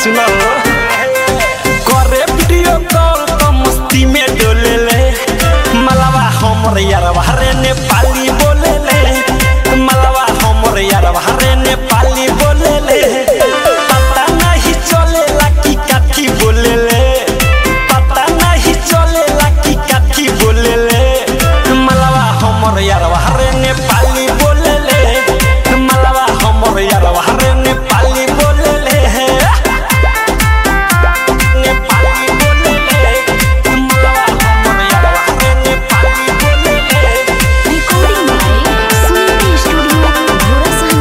सुनो करे video call तो मस्ती में डोले ले मलवा हमर यारवा रे नेपाली बोले ले मलवा हमर यारवा रे नेपाली बोले ले पता नहीं चलेला कि काठी बोले ले पता नहीं चलेला कि काठी बोले ले मलवा हमर यारवा रे नेपाली बोले ले मलवा हमर यारवा रे नेपाली बोले ले नेपाली बोले ले मलवा हमर यारवा रे नेपाली बोले ले recording by Suniti studio Ghorasahan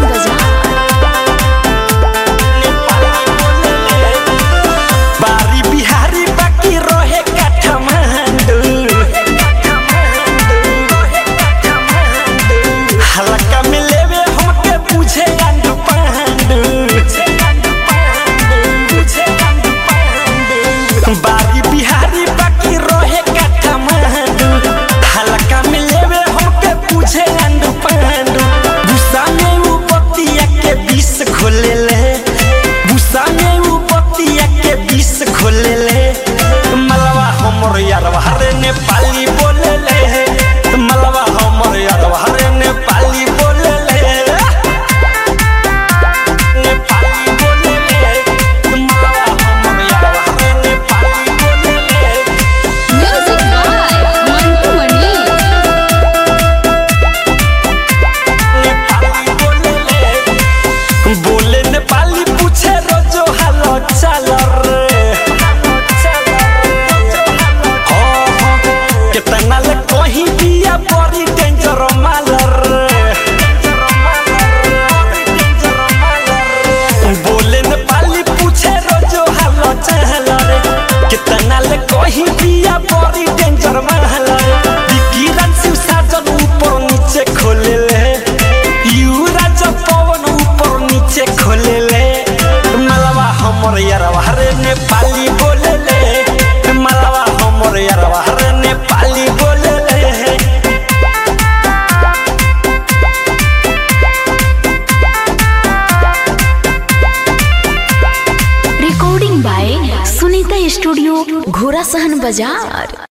Bazaar बारी बिहारी बाकी रहे काठमांडू हल्का में लेवे हमके पूछे गांडू पांडू बारी बिहारी बाकी रहे काठमांडू हल्का में लेवे हमके पूछे गांडू पांडू गुस्सा में वो बतिया के बीस खोले ले गुस्सा में वो बतिया के बीस खोले ले मलवा हमर यारवा रे नेपाली बोले ले मलवा हमर यारवा रे नेपाली बोले ले नेपाली बोले ले मलवा हमर यारवा रे नेपाली बोले ले म्यूजिक बाय मंटू मणि नेपाली बोले ले बोले नेपाली पूछे रोजो हालो चाल रे हो हो कितना ले कहीं दिया बड़ी डेंजर माल रे बोले नेपाली पूछे रोजो हालो चाल रे कितना ले कहीं दिया बड़ी डेंजर माल रे विकिरण शिव साजन ऊपर नीचे खोले ले युवराज पवन ऊपर नीचे खोले ले मलवा हमर यारवा रे नेपाली बोले ले मलवा हमर यारवा रे नेपाली बोले ले recording by Sunita studio Ghorasahan बाजार